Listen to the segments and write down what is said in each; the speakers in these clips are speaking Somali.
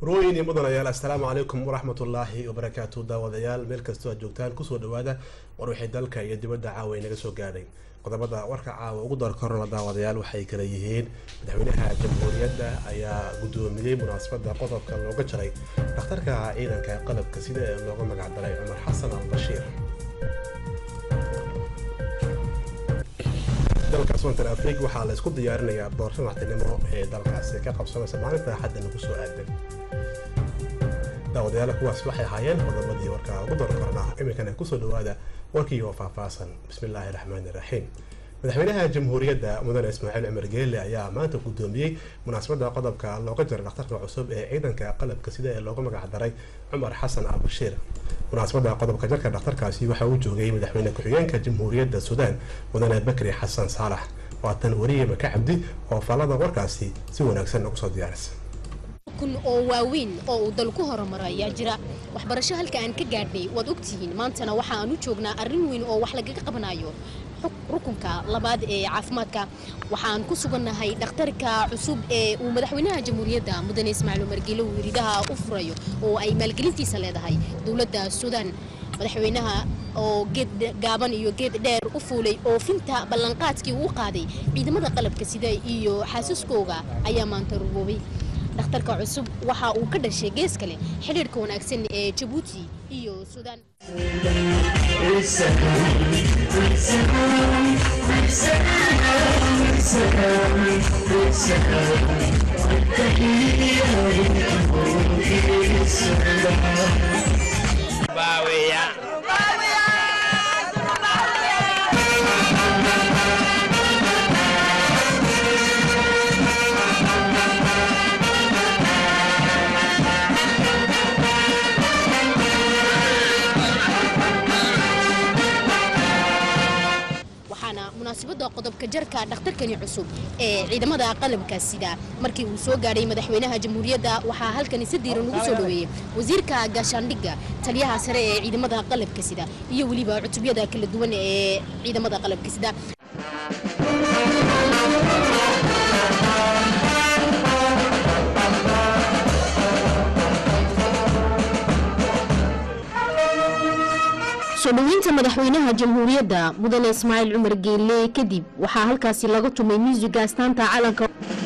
marooyin iyo mudanayaal assalaamu calaykum waraxmatullaahi wabarakaatu daawadayaal meel kastoo aad joogtaan kusoo dhawaada war wixii dalka iyo dibadda caawa inaga soo gaadhay qodobada warka caawa ugu dar korona daawadayaal waxay kala yihiin madaxweynaha jamhuuriyadda ayaa guddoomiyey munaasabadda qodobka looga jaray dhakhtarka ciidanka qalabka sida ee looga magacdaray cumar xasan al bashiir dalka soontar afrig waxaa la isku diyaarinayaa doorasho madaxtinimo ee dalkaasi ka qabsanaysa maalinta axadda nagu soo aadan daawadayaal kuwaas waxay ahaayeen qodobadii warka ugu door kornaa iminkana kusoo dhawaada warkii oo faahfaahsan bismillaahi raxmaani raxiim madaxweynaha jamhuuriyadda mudane ismaaciil cumar geelle ayaa maanta guddoomiyey munaasabadda qodobka looga jaray dhakhtarka cusub ee ciidanka qalabka sida ee looga magacdaray cumar xasan al bashiir munaasabadda qodobka jarka dhakhtarkaasi waxaa uu joogay madaxweyne ku-xigeenka jamhuuriyadda suudaan mudane bakri xasan saalax waatan wariye maka cabdi oo faallada warkaasi si wanaagsan ugu soo diyaarisa kun oo waaweyn oo uu dalku horumaro ayaa jira waxbarasho halka aan ka gaadhnay waad ogtihiin maantana waxa aan u joognaa arrin weyn oo wax lagaga qabanayo rukunka labaad ee caafimaadka waxaan ku sugannahay dhakhtarka cusub ee uu madaxweynaha jamhuuriyadda mudane ismaaciil umar geele uu ridaha u furayo oo ay maalgelintiisa leedahay dowladda suudaan madaxweynaha oo geed gaaban iyo geed dheer u fuulay oofinta ballanqaadkii uu qaaday ciidamada qalabka sida iyo xaasaskooga ayaa maanta ruboobay dhakhtarka cusub waxa uu ka dhashay gees kale xidhiirhka wanaagsan ee jabuuti iyo suudaan munaasabada qodobka jarka dhakhtarkani cusub ee ciidamada qalabka sida markii uu soo gaadhay madaxweynaha jamhuuriyadda waxaa halkani si diiran ugu soo dhaweeyey wasiirka gaashaandhigga taliyaha sare ee ciidamada qalabka sida iyo weliba cutubyada kala duwan ee ciidamada qalabka sida soo dhoweynta madaxweynaha jamhuuriyadda mudane ismaaciil cumar geelle kadib waxaa halkaasi laga tumay muusiga astaanta calanka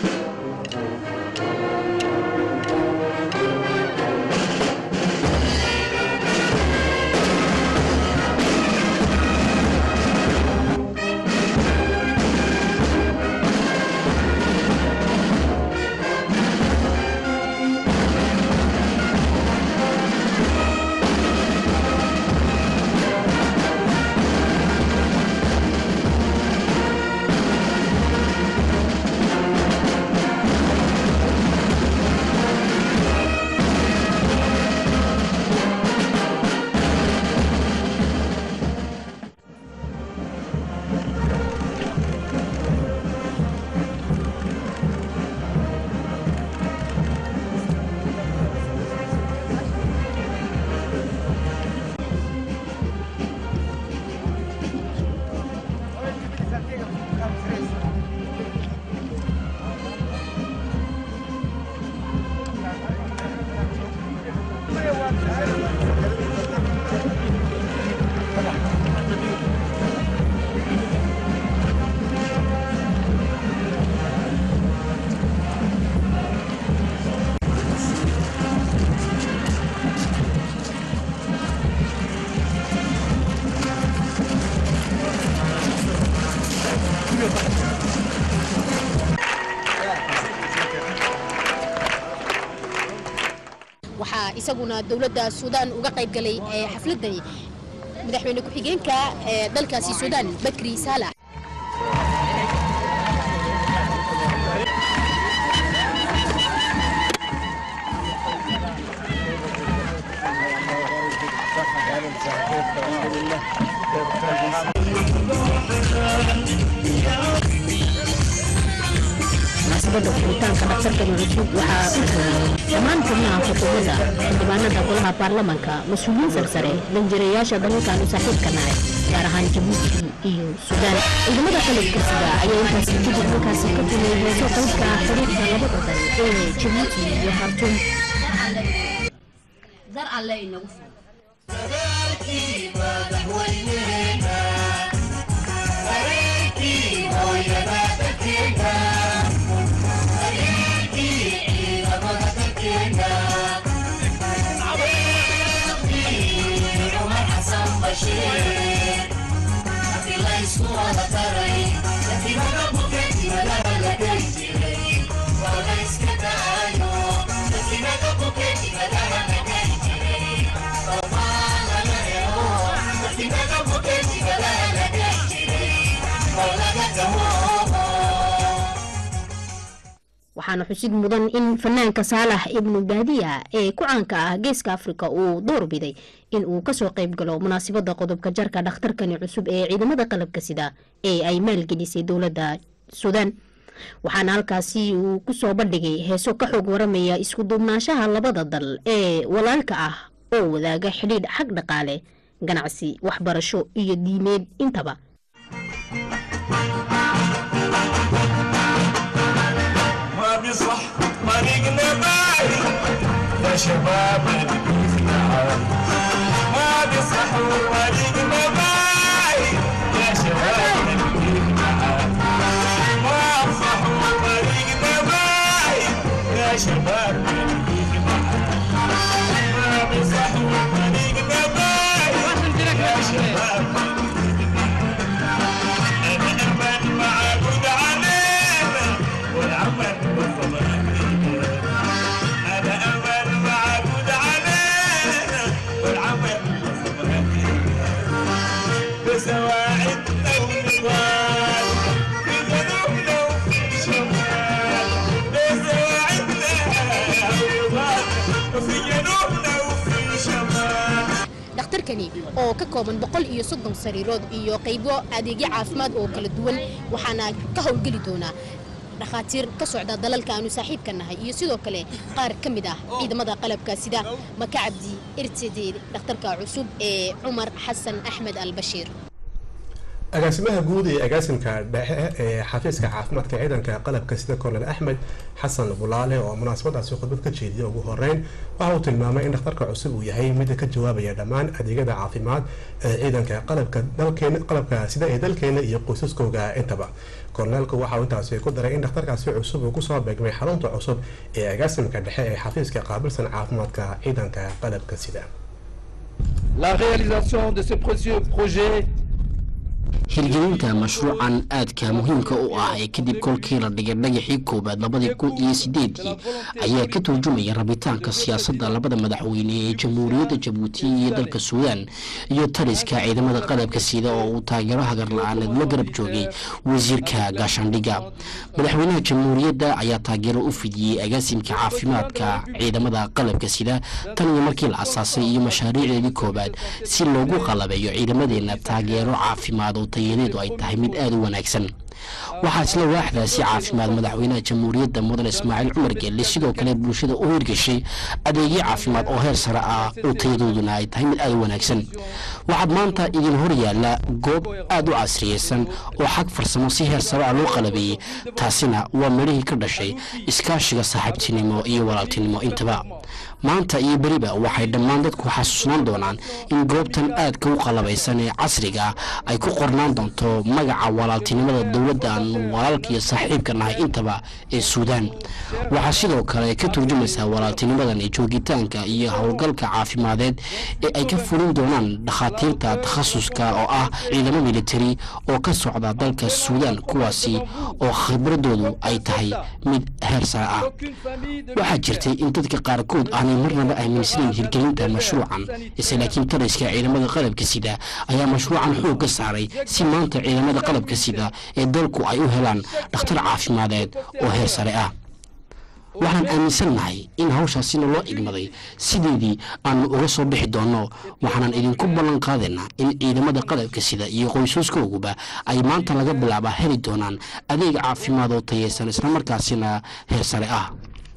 waxaa isaguna dowladda suudaan uga qayb galay xafladani madaxweyne ku-xigeenka ee dalkaasi suudaan bakri saalax munaasabada furitaanka dhakhtarkani cusub waxaa dhammaan xubnaha xukuumadda xildhibaanada golaha baarlamanka mas-uuliyiin sarsare danjirayaasha dalalkaanu saaxiibka nahay gaar ahaan jabuuti iyo suudaan ciidamada qalabka sida ayaa intaasi kadib halkaasi ka tumay heeso qaybka ah xiriirka labada dal ee jabuuti iyo khartuum dar alle inagu furo waxaana xusid mudan in fanaanka saalax ibnu baadiya ee ku caanka ah geeska afrika uu door biday in uu kasoo qayb galo munaasabada qodobka jarka dhakhtarkani cusub ee ciidamada qalabka sida ee ay maalgelisay dowladda suudaan waxaana halkaasi uu kusoo bandhigay heeso ka xoog waramaya isku duubnaanshaha labada dal ee walaalka ah oo wadaaga xidhiidh xag dhaqaale ganacsi waxbarasho iyo diimeed intaba ما بيصح طريقنا باعي يا شباب نبينا ما بيصح طريقنا باعي يا شباب نبينا ما بصح طريقنا باعي يا شباب نبينا ما بيصح طريقنا باعي يا شباب أنا أمل معبود علينا والعمل والصبر أنا أمل معبود علينا والعمل والصبر بسواعدنا ونضال بذنوبنا وفي شمال بسواعدنا ونضال وفي جنوبنا وفي شمال dhakhtarkani oo ka kooban boqol iyo soddon sariirood iyo qaybo adeegyo caafimaad oo kala duwan waxaana ka howlgeli doonaa dhakhaatiir ka socda dalalka aanu saaxiibka nahay iyo sidoo kale qaar ka mid ah ciidamada qalabka sida maka cabdi irtede dhakhtarka cusub ee cumar xasan axmed albashiir agaasimaha guud ee agaasimka dhexe ee xafiiska caafimaadka ciidanka qalabka sida kornel axmed xasan bulaale oo munaasabadaasi khudbad ka jeediyay ugu horeyn waxa uu tilmaamay in dhakhtarka cusub uu yahay mid ka jawaabaya dhammaan adeegyada caafimaad ee ciidanka qalabka dalkeena qalabka sida ee dalkeena iyo qoysaskooga intaba korneelku waxa uu intaasi ku daray in dhakhtarkaasi cusub uu kusoo beegmay xarunta cusub ee agaasimka dhexe ee xafiiska qaabilsan caafimaadka ciidanka qalabka sida La réalisation de ce précieux projet hirgelinta mashruucan aadka muhiimka u ah ee kadib kolkii la dhigay dhagaxii koowaad labadii kun iyo sideedii ayaa ka turjumaya rabitaanka siyaasadda labada madaxweyne ee jamhuuriyadda jabuuti iyo dalka suudaan iyo taliska ciidamada qalabka sida oo uu taageero hagar la-aaneed la garab joogay wasiirka gaashaandhigga madaxweynaha jamhuuriyadda ayaa taageero u fidiyey agaasimka caafimaadka ciidamada qalabka sida tan iyo markii la asaasay iyo mashaariicdeedii koowaad si loogu qalabeeyo ciidamadeena taageero caafimaad oo tayadeedu ay tahay mid aada u wanaagsan waxaa isla waaxdaasi caafimaad madaxweynaha jamhuuriyadda mudan ismaaciil cumar geelle sidoo kale bulshada u hirgashay adeegyo caafimaad oo heer sare ah oo tayadooduna ay tahay mid aada u wanaagsan waxaad maanta idin hor yaalla goob aada u casriyeysan oo xag farsamo si heer sare ah loo qalabeeyey taasina waa midhihii ka dhashay iskaashiga saaxiibtinimo iyo walaaltinimo intaba maanta iyo beriba waxay dhammaan dadku xasuusnaan doonaan in goobtan aadka u qalabaysan ee casriga ah ay ku qornaan doonto magaca walaaltinimada dowladda aan walaalka iyo saaxiibka nahay intaba ee suudaan waxaa sidoo kale ka turjumaysaa walaaltinimadan ee joogitaanka iyo howlgalka caafimadeed ee ay ka fulin doonaan dhakhaatiirta takhasuska oo ah ciidamo militari oo ka socda dalka suudaan kuwaasi oo khibradoodu ay tahay mid heer sare ah waxaa jirtay in dadka qaarkood aanay marnaba aaminsanayn hirgelinta mashruucan ise laakiin taliska ciidamada qalabka sida ayaa mashruucan xoog ka saaray si maanta ciidamada qalabka sida ee dalku ay u helaan dhakhtar caafimadeed oo heer sare ah waxaan aaminsannahay in hawshaasina loo igmaday sideedii aanu uga soo bixi doonno waxaanan idinku ballan qaadaynaa in ciidamada qalabka sida iyo qoysaskooguba ay maanta laga bilaaba heli doonaan adeeg caafimaad oo tayeysan islamarkaasina heer sare ah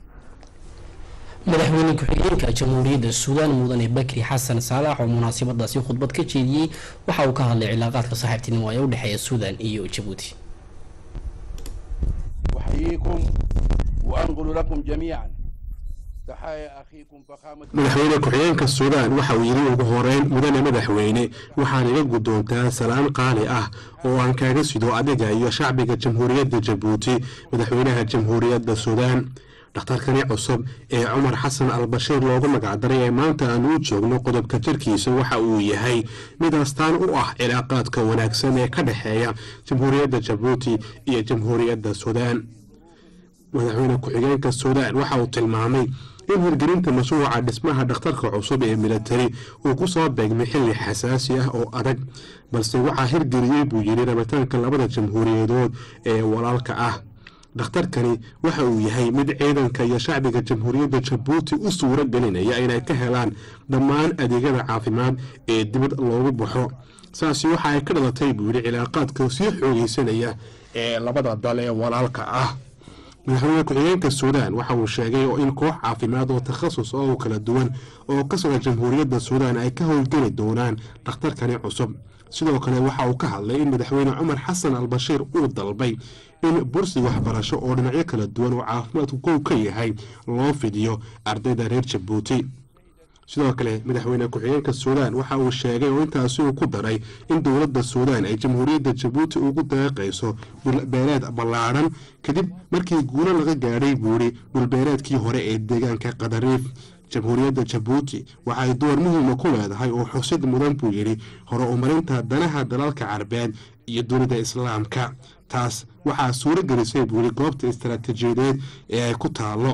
madaxweyne ku-xigeenka jamhuuriyadda suudaan mudane bakri xasan saalax oo munaasabadaasi khudbad ka jeediyey waxa uu ka hadlay cilaaqaadka saaxiibtinimo ee u dhexeeya suudaan iyo jabuuti أحييكم وأنقل لكم جميعا تحايا أخيكم فخامة madaxweyne ku-xigeenka suudaan waxa uu yidhi ugu horeyn mudane madaxweyne waxaan iga guddoontaa salaan qaali ah oo aan kaaga sido adiga iyo shacbiga jamhuuriyadda jabuuti madaxweynaha jamhuuriyadda suudaan dhakhtarkani cusub ee cumar xasan al bashiir loogu magacdaray ee maanta aanu u joogno qodobka jirkiisa waxa uu yahay mid astaan u ah cilaaqaadka wanaagsan ee ka dhexeeya jamhuuriyadda jabuuti iyo jamhuuriyadda suudaan madaxweyne ku-xigeenka suudaan waxa uu tilmaamay in hirgelinta mashruuca dhismaha dhakhtarka cusub ee militari uu ku soo beegmay xilli xasaasi ah oo adag balse waxaa hirgeliyey buu yidhi rabitaanka labada jamhuuriyadood ee walaalka ah dhakhtarkani waxa uu yahay mid ciidanka iyo shacbiga jamhuuriyadda jabuuti u suuro gelinaya inay ka helaan dhammaan adeegyada caafimaad ee dibad loogu baxo saasi waxa ay ka dhalatay buu yidhi cilaaqaadka sii xoogeysanaya ee labada dal ee walaalka ah madaxweyne ku-xigeenka suudaan waxa uu sheegay oo in koox caafimaad oo takhasus oo kala duwan oo ka socda jamhuuriyadda suudaan ay ka howlgeli doonaan dhakhtarkani cusub sidoo kale waxa uu ka hadlay in madaxweyne cumar xasan al bashiir uu dalbay in bursi waxbarasho oo dhinacyo kala duwan oo caafimaadku kow ka yahay loo fidiyo ardayda reer jabuuti sidoo kale madaxweyne ku-xigeenka suudaan waxa uu sheegay oo intaasi uu ku daray in dowladda suudaan ay jamhuuriyadda jabuuti ugu deeqayso dhulbeereed ballaadhan kadib markii guulo laga gaadhay buuri dhulbeereedkii hore ee deegaanka qadariif jamhuuriyadda jabuuti waxay door muhiima ku leedahay oo xusid mudan buu yidhi hore umarinta danaha dalalka carbeed iyo dunida islaamka taas waxaa suuro gelisay buu yidhi goobta istaraatiijiyadeed ee ay ku taallo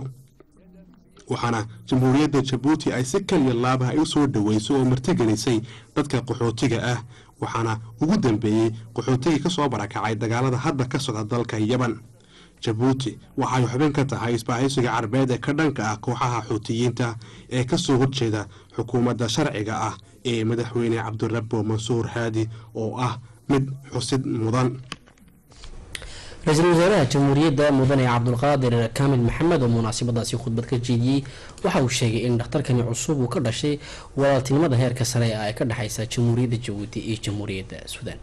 waxaana jamhuuriyadda jabuuti ay si kaliya laabaha ay u soo dhoweyso oo martigelisay dadka qaxootiga ah waxaana ugu dambeeyey qaxootigii ka soo barakacay dagaalada hadda ka socda dalka yaban jabuuti waxay xubin ka tahay isbahaysiga carbeed ee ka dhanka ah kooxaha xuutiyiinta ee ka soo horjeeda xukuumadda sharciga ah ee madaxweyne cabdirabbo mansuur haadi oo ah mid xusid mudan ra-iisul wasaaraha jamhuuriyadda mudane cabdulqaadir kaamil maxamed oo munaasabadaasi khudbad ka jeediyey waxa uu sheegay in dhakhtarkani cusub uu ka dhashay walaaltinimada heerka sare ah ee ka dhexaysa jamhuuriyadda jabuuti iyo jamhuuriyadda suudaan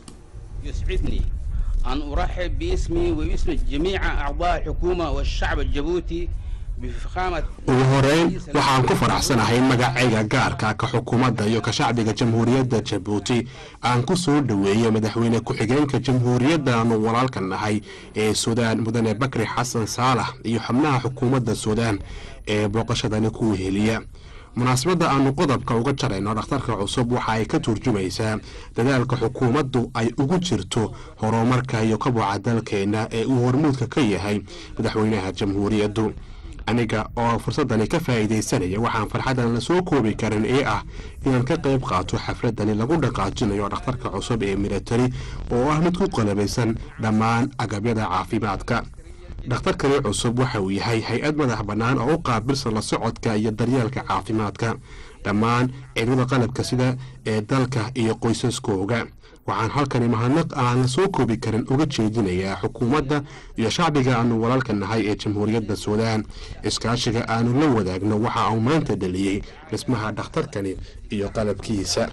يسعدني أن أرحب باسمي وباسم جميع أعضاء الحكومة والشعب الجبوتي بفخامة ugu horeyn waxaan ku faraxsanahay magacayga gaarka ka xukuumadda iyo ka shacbiga jamhuuriyadda jabuuti aan ku soo dhoweeyey madaxweyne ku-xigeenka jamhuuriyadda aanu walaalka nahay ee suudaan mudane bakri xasan saalax iyo xubnaha xukuumadda suudaan ee booqashadani ku weheliya munaasabadda aanu qodobka uga jarayno dhakhtarka cusub waxa ay ka turjumaysaa dadaalka xukuumaddu ay ugu jirto horumarka iyo kabuca dalkeenna ee uu hormuudka ka yahay madaxweynaha jamhuuriyaddu aniga oo fursadani ka faa'iidaysanaya waxaan farxadan la soo koobi karin ee ah inaan ka qayb qaato xafladani lagu dhaqaajinayo dhakhtarka cusub ee militari oo ah mid ku qalabaysan dhammaan agabyada caafimaadka dhakhtarkani cusub waxa uu yahay hay-ad madax bannaan oo u qaabilsan la socodka iyo daryeelka caafimaadka dhammaan ciidamada qalabka sida ee dalka iyo qoysaskooga waxaan halkani mahadnaq aan la soo koobi karin uga jeedinayaa xukuumadda iyo shacbiga aanu walaalka nahay ee jamhuuriyadda suudaan iskaashiga aanu la wadaagno waxa uu maanta dhaliyey dhismaha dhakhtarkani iyo qalabkiisa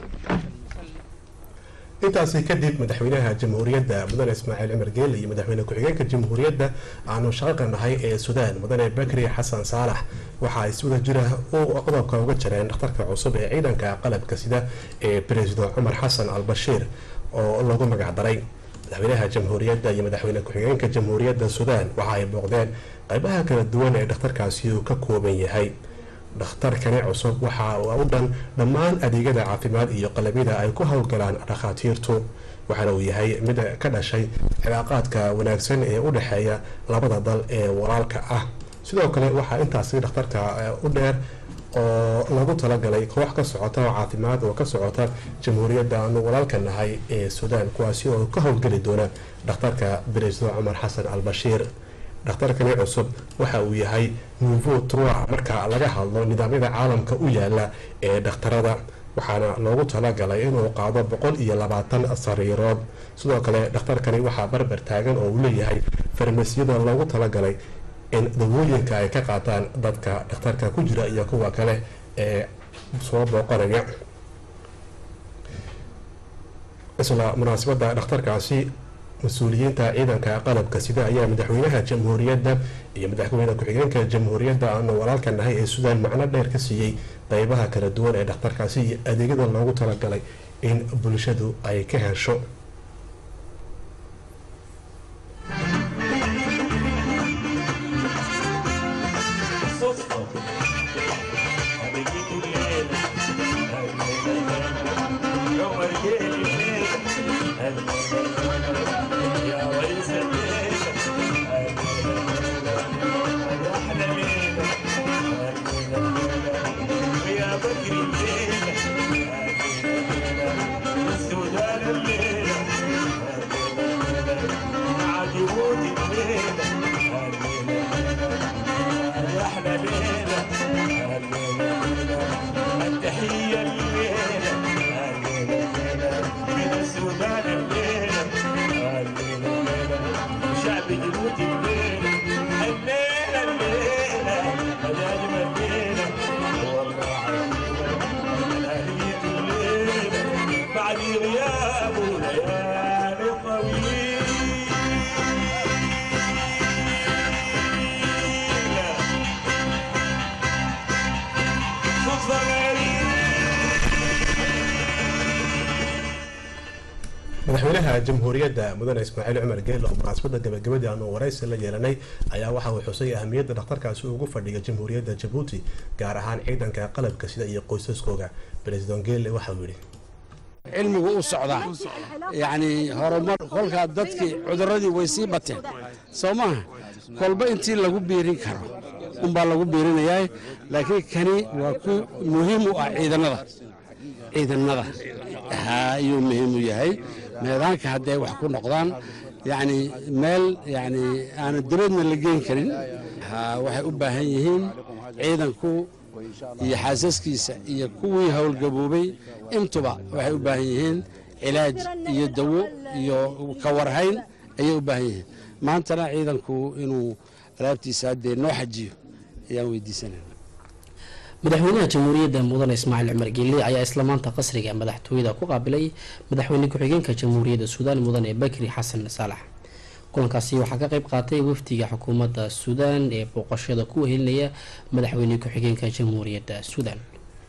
intaasi kadib madaxweynaha jamhuuriyadda mudane ismaaciil cumar geele iyo madaxweyne ku-xigeenka jamhuuriyadda aanu shaqaqa nahay ee suudaan mudane bakri xasan saalax waxa ay si wada jira qodobka uga jareen dhakhtarka cusub ee ciidanka qalabka sida ee president cumar xasan al bashiir oo lagu magacdaray madaxweynaha jamhuuriyadda iyo madaxweyne ku-xigeenka jamhuuriyadda suudaan waxa ay booqdeen qaybaha kala duwan ee dhakhtarkaasi uu ka kooban yahay dhakhtarkani cusub waxa u dhan dhammaan adeegyada caafimaad iyo qalabyada ay ku howlgalaan dhakhaatiirtu waxaana uu yahay mid ka dhashay cilaaqaadka wanaagsan ee u dhexeeya labada dal ee walaalka ah sidoo kale waxaa intaasi dhakhtarka u dheer oo lagu talagalay koox ka socota oo caafimaad oo ka socota jamhuuriyadda aanu walaalka nahay ee suudaan kuwaasi oo ka howlgeli doona dhakhtarka beresdo cumar xasan al bashiir dhakhtarkani cusub waxa uu yahay nouveau trois marka laga hadlo nidaamyada caalamka u yaala ee dhakhtarada waxaana loogu talagalay inuu qaado boqol iyo labaatan sariirood sidoo kale dhakhtarkani waxaa barbar taagan oo uu leeyahay farmasiyada loogu talagalay in dawooyinka ay ka qaataan dadka dhakhtarka ku jira iyo kuwa kale ee soo booqanaya isla munaasabadda dhakhtarkaasi mas-uuliyiinta ciidanka qalabka sida ayaa madaxweynaha jamhuuriyadda iyo madaxweyne ku-xigeenka jamhuuriyadda aanu walaalka nahay ee suudaan macno dheer ka siiyey qeybaha kala duwan ee dhakhtarkaasi iyo adeegyada loogu talagalay in bulshadu ay ka hesho madaxweynaha jamhuuriyadda mudane ismaaciil cumar geele oo munaasabada gabagabadii aanu waraysi la yeelanay ayaa waxa uu xusay ahamiyadda dhakhtarkaasi ugu fadhiya jamhuuriyadda jabuuti gaar ahaan ciidanka qalabka sida iyo qoysaskooga president geele waxa uu yidhi cilmigu u socdaa yacni horumar kolkaa dadkii cuduradii way sii bateen soo maaha kolba intii lagu biirin karo unbaa lagu biirinayaa laakiin kani waa ku muhiim u ah ciidannada ciidannada ayuu muhiim u yahay meedaanka hadday wax ku noqdaan yacni meel yacni aana dibadna la geen karin waxay u baahan yihiin ciidanku iyo xaasaskiisa iyo kuwii howlgaboobay intuba waxay u baahan yihiin cilaaj iyo dawo iyo kawarhayn ayay u baahan yihiin maantana ciidanku inuu alaabtiisa haddee noo xajiyo ayaan weydiisanayna madaxweynaha jamhuuriyadda mudane ismaaciil cumar geelle ayaa isla maanta qasriga madaxtooyada ku qaabilay madaxweyne ku-xigeenka jamhuuriyadda suudaan mudane bakri xasan saalax kulankaasi waxaa ka qayb qaatay wafdiga xukuumadda suudaan ee booqashada ku wehelinaya madaxweyne ku-xigeenka jamhuuriyadda suudaan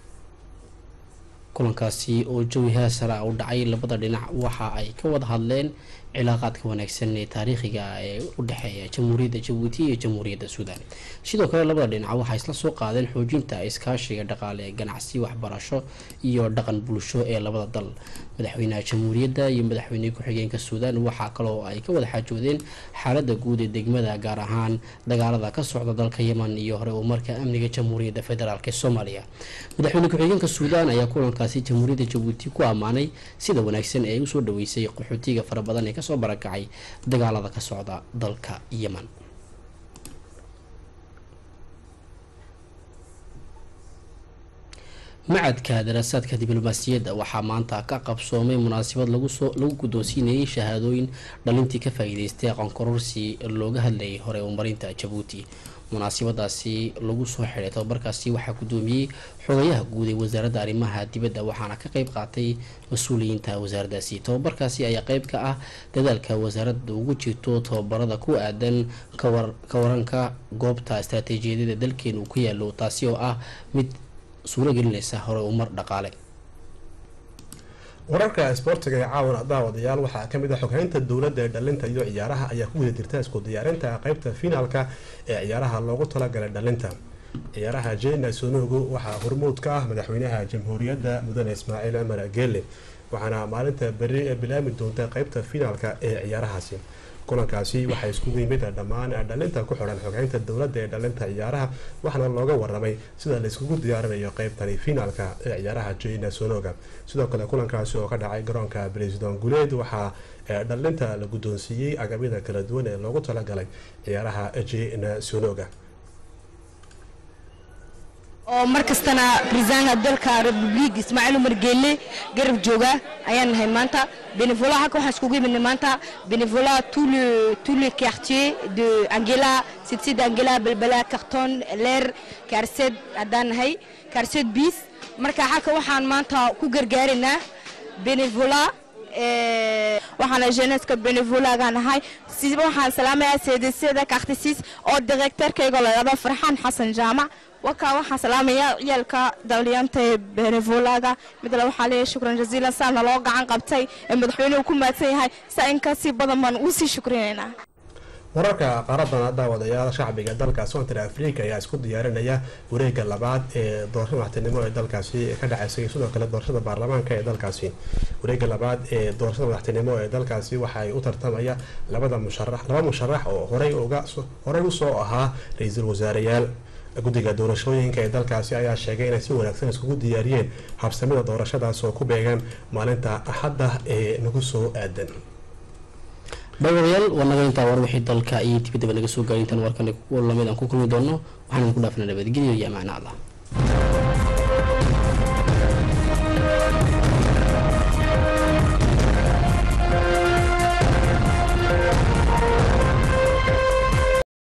kulankaasi oo jawi haasara u dhacay labada dhinac waxa ay ka wada hadleen cilaaqaadka wanaagsan ee taariikhiga ee u dhexeeya jamhuuriyadda jabuuti iyo jamhuuriyadda suudaan sidoo kale labada dhinac waxay isla soo qaadeen xoojinta iskaashiga dhaqaale ganacsi waxbarasho iyo dhaqan bulsho ee labada dal madaxweynaha jamhuuriyadda iyo madaxweyne ku-xigeenka suudaan waxaa kaloo ay ka wada xaajoodeen xaalada guud ee degmada gaar ahaan dagaalada ka socda dalka yeman iyo hore uu marka amniga jamhuuriyadda federaalk ee soomaaliya madaxweyne ku-xigeenka suudaan ayaa kulankaasi jamhuuriyadda jabuuti ku ammaanay sida wanaagsan ee ay usoo dhaweysay qaxootiga fara badan ee kasoo barakacay dagaalada ka socda dalka yeman macadka daraasaadka diblomaasiyadda waxaa maanta ka qabsoomay munaasabad lagusoo lagu guddoonsiinayay shahaadooyin dhalintii ka faa-iideystay aqoonkororsi looga hadlayay hore umarinta jabuuti munaasabadaasi lagu soo xidhay tababarkaasi waxaa guddoomiyey xogayaha guud ee wasaaradda arrimaha dibadda waxaana ka qeyb qaatay mas-uuliyiinta wasaaraddaasi tababarkaasi ayaa qeyb ka ah dadaalka wasaaradda ugu jirto tababarada ku aadan ka waranka goobta istaraatiijiyadada dalkeena uu ku yaalo taasi oo ah mid suuro gelinaysa hore umar dhaqaale wararka isboortiga ee caawan daawadayaal waxaa kamid ah xoghaynta dowladda ee dhalinta iyo ciyaaraha ayaa ku wada jirta isku diyaarinta qeybta finaalka ee ciyaaraha loogu talagalay dhalinta ciyaaraha jena sonogo waxaa hormuud ka ah madaxweynaha jamhuuriyadda mudane ismaaciil cumar geele waxaana maalinta beri bilaami doonta qeybta finaalka ee ciyaarahaasi kulankaasi waxaa iskugu yimid dhammaan dhalinta ku xiran xoghaynta dowladda ee dhalinta ciyaaraha waxaana looga waramay sida la iskugu diyaarinayo qeybtani finaalka ee ciyaaraha jena sonoga sidoo kale kulankaasi oo ka dhacay garoonka president guleed waxaa dhalinta la guddoonsiiyey agabyada kala duwan ee loogu talagalay ciyaaraha jena sonoga oo mar kastana raiisaanka dalka republig ismaaciil umar geelle garab jooga ayaan nahay maanta benevola halka waxaan iskugu imidnay maanta benevola tout le tout le quartier de angela sidsid angela balbala carton leer kaarsed haddaan nahay kaarsed bis marka halka waxaan maanta ku gargaaraynaa benevola waxaana jeneska benevolaga nahay siba waxaan salaamayaa seedesada kakhtisis oo direktarkayga layado farxaan xasan jaamac wakaa waxaan salaamayaa ciyaalka daliyaanta ee benevolaga midle waxaa leeyahay shukran jaziilan saana loo gacan qabtay ee madaxweynuhu ku mahadsan yahay saa in kasii badan baan uu sii shukrinaynaa wararka qaaradana daawadayaal shacbiga dalka sontr africa ayaa isku diyaarinaya wareega labaad ee doorashada madaxtinimo ee dalkaasi ka dhaceysay sidoo kale doorashada baarlamaanka ee dalkaasi wareega labaad ee doorashada madaxtinimo ee dalkaasi waxay u tartamaya labada musharax laba musharax oo horey uga horey usoo ahaa ra-iisul wasaareyaal guddiga doorashooyinka ee dalkaasi ayaa sheegay inay si wanaagsan iskugu diyaariyeen habsamida doorashadaas oo ku beegan maalinta axadda ee nagu soo aadan daawadayaal waa naga intaa war wixii dalka iyo dibadaba naga soo gaaray intaan warkan lamid aan ku kulmi doono waxaan idinku dhaafina nabadgelyo iyo amaana allah